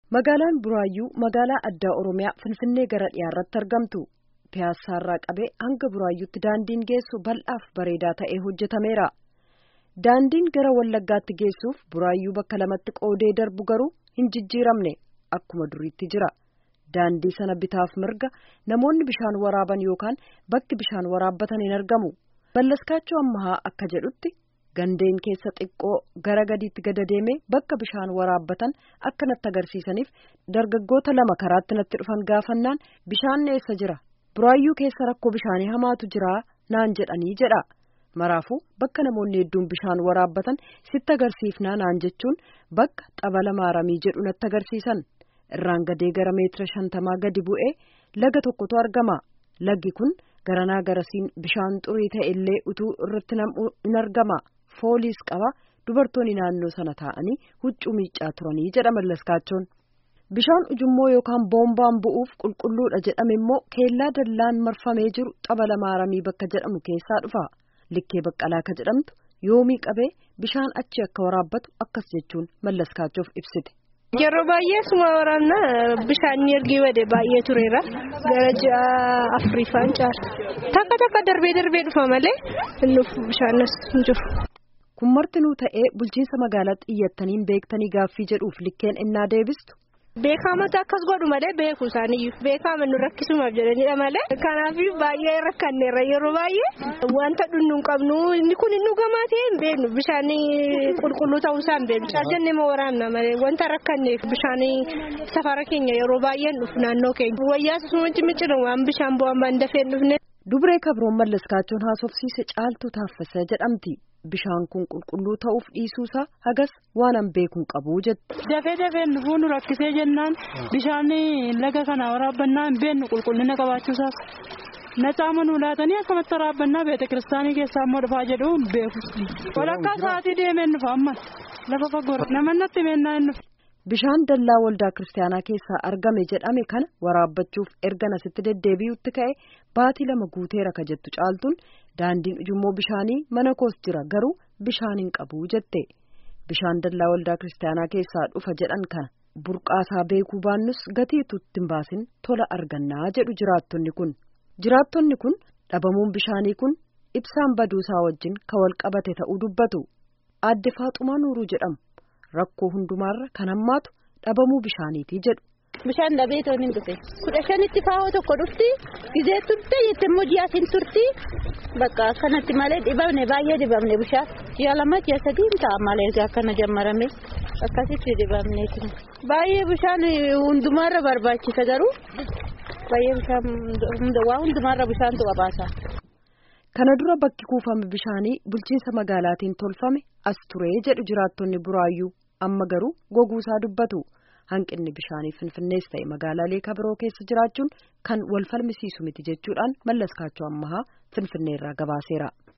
Magaalaan Buraayyuu magaalaa addaa Oromiyaa Finfinnee gara dhiyaarratti argamtu. Piyaassaarraa qabee hanga Buraayyuutti daandiin geessu bal'aaf bareedaa ta'ee hojjetameera. Daandiin gara Wallaggaatti geessuuf Buraayyuu bakka lamatti qoodee darbu garuu hin jijjiiramne akkuma duriitti jira. Daandii sana bitaaf mirga namoonni bishaan waraaban yookaan bakki bishaan waraabbatan hin argamu. Ballaskaachoo ammahaa akka jedhutti gandeen keessa xiqqoo gara gadiitti gada deemee bakka bishaan waraabbatan akka natti agarsiisaniif dargaggoota lama karaatti natti dhufan gaafannaan bishaan eessa jira buraayyuu keessa rakkoo bishaanii hamaatu jira naan jedhanii jedha maraafuu bakka namoonni hedduun bishaan waraabbatan sitti agarsiifnaa naan jechuun bakka xabala maaramii jedhu natti agarsiisan irraan gadee gara meetira shantamaa gadi bu'ee laga tokkotu argama laggi kun garanaa garasiin bishaan xurii ta'e illee utuu irratti nam'u in argama. fooliis qaba dubartoonni naannoo sana taa'anii huccuu miiccaa turanii jedha mallaskaachoon bishaan ujummoo yookaan boombaan bu'uuf qulqulluudha jedhame immoo keellaa dallaan marfamee jiru xabala maaramii bakka jedhamu keessaa dhufa likkee baqqalaa ka jedhamtu yoomii qabee bishaan achi akka waraabbatu akkas jechuun mallaskaachuuf ibsite. Yeroo baay'ee suma waraanna bishaan ergii wade baay'ee tureera gara ji'a Afriifaan caala takka takka darbee darbee dhufa malee nuuf bishaan as hin jiru. kun martinuu ta'ee bulchiinsa magaalaatti iyyattaniin beektanii gaaffii jedhuuf likkeen innaa deebistu. Beekamata akkas godhu malee beeku isaaniyyuu beekama nu rakkisumaaf jedhanidha malee kanaaf baay'ee rakkanneerra yeroo baay'ee wanta dhunnu hin qabnu inni kun inni dhugamaa ta'e hin beeknu bishaan qulqulluu ta'uusaa hin beeknu caljannee ma waraanna malee wanta rakkanneef bishaan safara keenya yeroo baay'ee dhufu naannoo keenya wayyaa sumatti miccinu waan bishaan bu'aan baan dafee dhufne. Dubree kabroon mallaskaachoon haasofsiise caaltuu taaffasa jedhamti. Bishaan kun qulqulluu ta'uuf dhiisuusaa hagas waan an beekuun qabu jette. Dafee dafee dhufuu nu rakkisee jennaan bishaan laga kana waraabbannaa hin beeknu qulqullina qabaachuusaas nacaama nu laatanii akkamatti waraabbannaa beeta kiristaanii keessaa immoo dhufaa jedhu hin beeku. Walakkaa sa'aatii deemeen dhufa amma lafa fagoorra namoonni natti meennaa hin dhufe. Bishaan dallaa waldaa kiristaanaa keessaa argame jedhame kana waraabbachuuf erga nasitti deddeebi'utti ka'e baatii lama guuteera ka jettu caaltuun daandiin ujummoo bishaanii mana koos jira garuu bishaan hin qabu jette bishaan dallaa waldaa kiristaanaa keessaa dhufa jedhan kana burqaasaa beekuu baannus gatiitu ittiin baasin tola argannaa jedhu jiraattonni kun jiraattonni kun dhabamuun bishaanii kun ibsaan baduusaa wajjin ka wal qabate ta'uu dubbatu aadde faaxumaa nuuruu jedhamu. rakkoo hundumaarra kan hammaatu dhabamuu bishaaniiti jedhu. Bishaan dhabee toon hin dhufe kudha shanitti faawoo tokko dhufti gizee turte jette immoo ji'a siin turti bakka akkanatti malee dhibamne baay'ee dhibamne bishaan ji'a lama ji'a sadii ta'a malee akkana jammarame akkasitti dhibamne baay'ee bishaan hundumaarra barbaachisa garuu baay'ee bishaan waa hundumaarra bishaantu qabaasa. Kana dura bakki kuufame bishaanii bulchiinsa magaalaatiin tolfame as ture jedhu jiraattonni buraayyuu amma garuu goguusaa dubbatu hanqinni bishaanii finfinnees ta'e magaalaalee kabiroo keessa jiraachuun kan wal falmisiisu miti jechuudhaan mallaskaachoo ammahaa finfinneerraa gabaaseera.